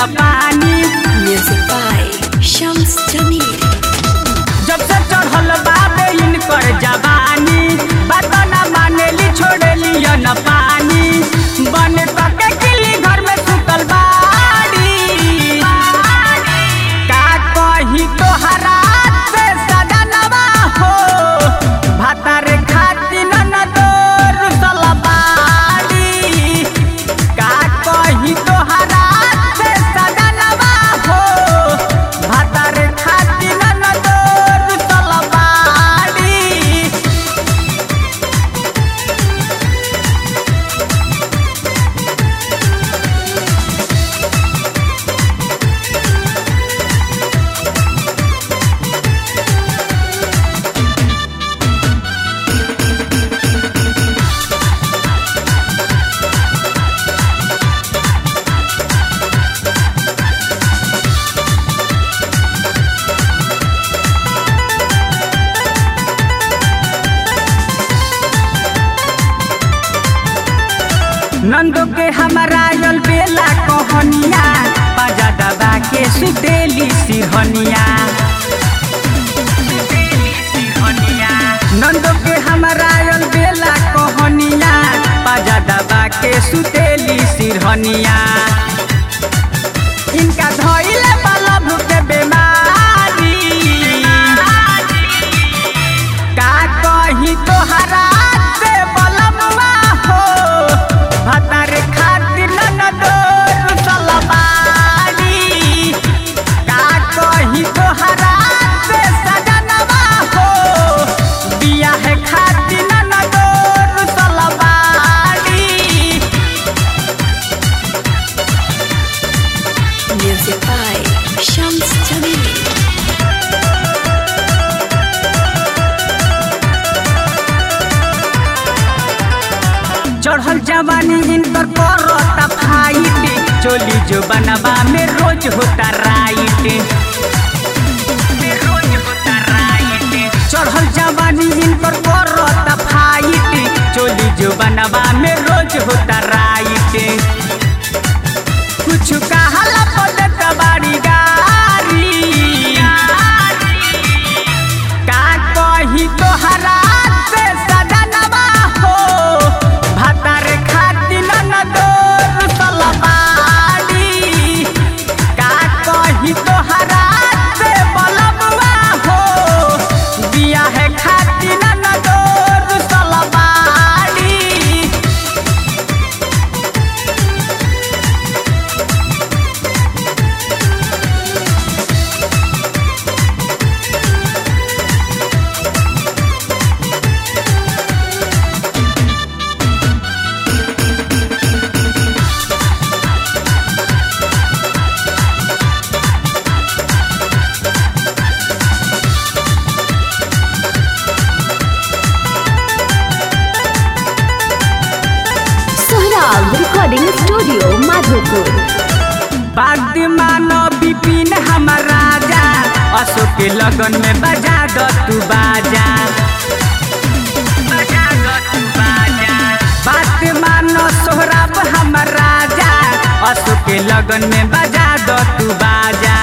न पानी Music by Shams Jamil. जब से चढ़ल बाबे इनकर जवानी बात न मानेली छोड़ेली न पानी बन के किली घर में सुतल बाड़ी का कही तोहरा से सदनवा हो भातार खातिर न दोर सलबाड़ी का कही तोहरा से सदनवा हो भातार खातिर न दोर सलबाड़ी नंदो के हमारा यल बेला कहनिया बाजा दबा के सुतेली सिरहनिया नंदो के हमारा यल बेला कहनिया बाजा दबा के सुतेली सिरहनिया इनका धइले वाला भूखे बेमारी का कही तोहरा से बलमुआ हो भतार खातिर न दोर सलबाड़ी का कही तोहरा से सजनवा हो बियाह खातिर न दोर सलबाड़ी Music by Shams Jamil. चढ़ल जवानी इनकर करता फाइट चोली जो बनवा में रोज होता राइट चढ़ल जवानी इनकर करता फाइट चोली जो बनवा में रोज होता राइट कुछ कहला पदत बाड़ी गारी का कही तोहरा से सदनवा हो भातार खातिर न दोर सलबाड़ी का कही तोहरा से बलबुआ हो बियाह खातिर न दोर सलबाड़ी सोहराब रिकॉर्डिंग स्टूडियो माधोपुर बाग मानो बिपिन हमर राजा अशोक के लगन में बजा दो तू बाजा बजा दो तू बाजा बात मानो सोहराब हमर राजा अशोक के लगन में बजा दो तू बाजा